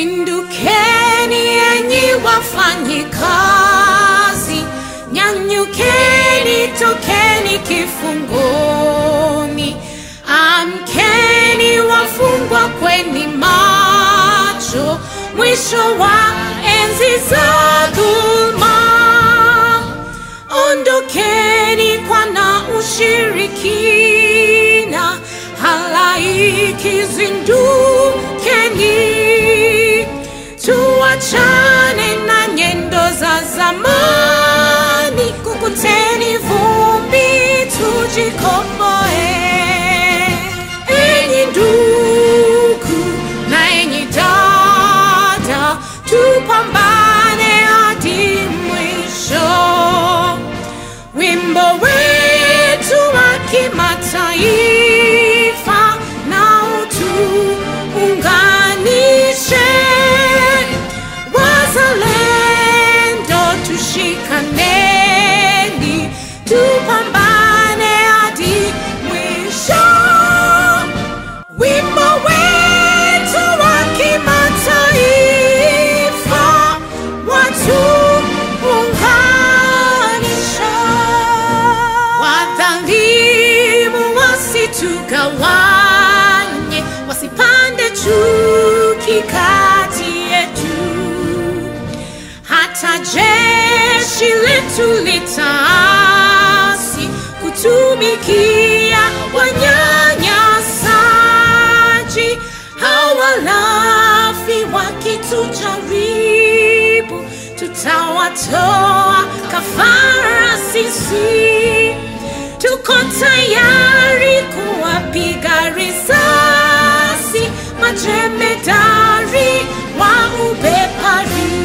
Zindukeni enyi wafanyikazi, nyanyukeni, tokeni kifungoni, amkeni wafungwa, kweni macho, mwisho wa enzi za dhuluma. Ondokeni kwa na ushirikina, halaiki zindukeni, tuachane na nyendo za zamani, kukuteni vumbi, tujikomboe. Enyi ndugu na enyi dada, tupambane hadi mwisho. Wimbo wetu wa kimataifa na utuunganishe. Wazalendo tushikaneni, tupambane hadi mwisho. Wimbo wetu wa kimataifa watuunganisha. Wadhalimu wasitugawanye, wasipande chuki kati yetu hata jeshi letu litaasi kutumikia wanyanyasaji hawalafi wakitujaribu tutawatoa kafara sisi tuko tayari kuwapiga risasi majemedari wa ubepari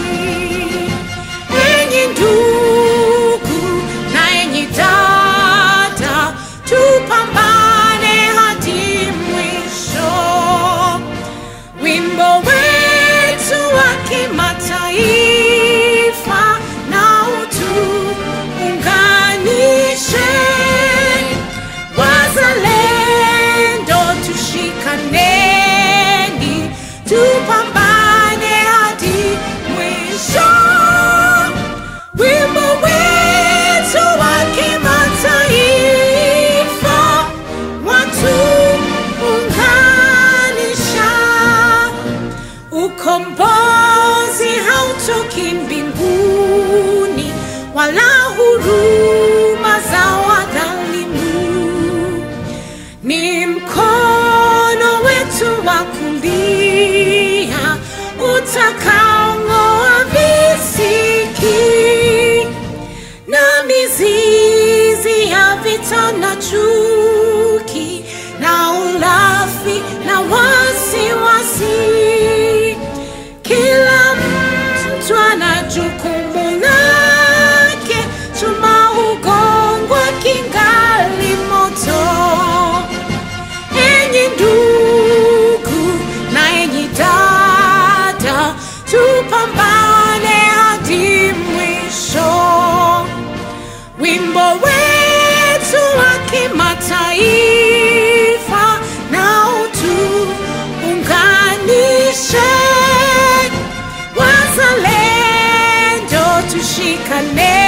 enyi ndugu na enyi dada tupambane hadi mwisho wimbo wetu wa kimataifa na utuunganishe wazalendo tushikaneni tupambane hadi mwisho wimbo wetu wa kimataifa watuunganisha ukombozi hautoki mbinguni wala huruma za wadhalimu ni mkono wetu wa kulia utakaong'oa visiki na mizizi ya vita na chuki na ulafi na wasiwasi. Kila mtu ana jukumu lake, chuma hugongwa kingali moto. Enyi ndugu na enyi dada, tupambane hadi mwisho. Wimbo wetu wa kimataifa na utuunganishe. Wazalendo tushikane